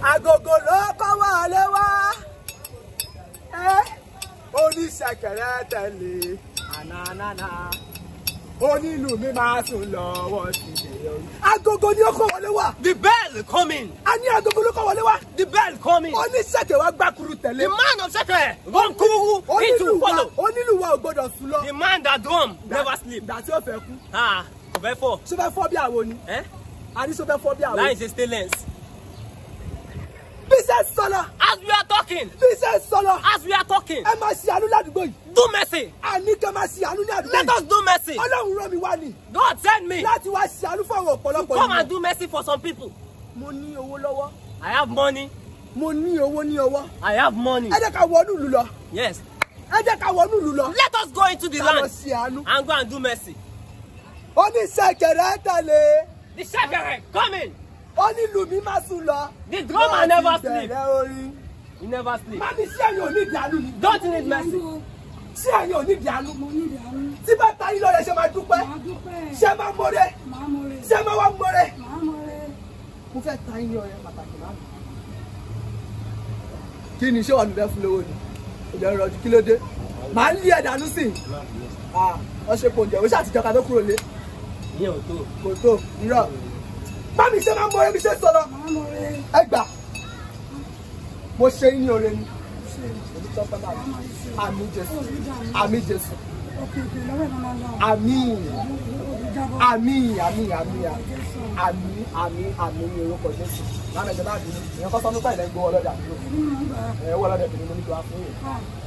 agogo ló kọ́ wọlé wá oníṣẹ̀kẹ̀rẹ̀ tẹ̀lé ànánánà onílù mi máa sùn lọ́wọ́ sílé orí. agogo ni ó kọ́ wọlé wá The bell coming. a ní agogo ló kọ́ wọlé wá The bell coming. oníṣẹ̀kẹ̀ wa gbàkúrú tẹ̀lé. The man of secret. One kurugu. It onílù will wa follow. onílù wa ò gbọdọ̀ sùn lọ. The man that drum never sleep. ìgbà tí ó fẹ́ kú Ah, kò fẹ́ fọ́. ṣó fẹ́ fọ́ bí àwo ni Eh? a ní ṣó fẹ́ fọ́ bí àwo. Line is stainless. bí ṣe ń sọ̀rọ̀ As we are talking, bí ṣe ń sọ̀rọ̀ as we are talking, ẹ máa ṣe àánú ládùúgbò yìí do mercy. àní kẹ́ máa ṣe àánú ní àdúgbò Let yìí us do mercy. ọlọ́run rán mi wá ni God send me. láti wá ṣe àánú fún àwọn ọ̀pọ̀lọpọ̀ Come ènìyàn. and do mercy for some people. mo ní owó lọ́wọ́ I have money. mo ní owó ní ọwọ́ I have money. ẹ jẹ́ ká wọnú ìlú lọ Yes. ẹ jẹ́ ká wọnú ìlú lọ Let us go into the ká lọ land ṣe àánú and go and do mercy. oníṣẹ̀kẹ̀rẹ̀ tẹ̀lé The shepherd coming. onílù mi má sùn lọ. The drummer never Láti sleep. bẹ̀rẹ̀ orin. He never sleep. Mami ṣé ẹ̀yin ò ní ìdí àánú ni? Don't need mercy. Ṣé ẹ̀yin ò ní ìdí àánú? mo ní ìdààmú Tí bá ta yín lọ́rẹ̀ ṣe máa dúpẹ́. màá dúpẹ́ Ṣé máa mọ̀rẹ́? màá mọ̀rẹ́ Ṣé máa wá mọ̀rẹ́? màá mọ̀rẹ́ Mo fẹ́ ta yín ní ọ̀rẹ́ pàtàkì máa mi. Kí ni ṣé wà níbẹ̀ fún lówó ni? Ìjọ ìrọ̀jú kí ló dé? Màá lé ẹ̀dánú sí i. Wọ́n ṣe kò jẹ́ o ṣàtijọ́ ká tó kúrò lé. Ìyẹn ò tó. Kò tó irọ́. Mami ṣé máa mọ̀rẹ́ bí ṣe sọ̀rọ̀? màá mọ̀rẹ́ Ẹ gbà. Mo ṣe yín ní oore ni. ṣe Èmi tọ́ pẹ́ máa mi. Àmì Jésù. òbí dààmú Àmì Jésù. òkè òkè lọ́wọ́ ìmọ̀ máa lọ Àmì. òbí jábọ̀ àmì àmì àmì àmì àmì àmì ní orúkọ jésù lánàá ìjọba àdúgbò ìyẹn kọ́ sọ́nù pẹ̀lẹ́ gbowó ọlọ́dẹ àdúgbò nínú ìgbà ẹ̀ wọ́ ọlọ́dẹ tèmi mo ní kí wá fún yìí ah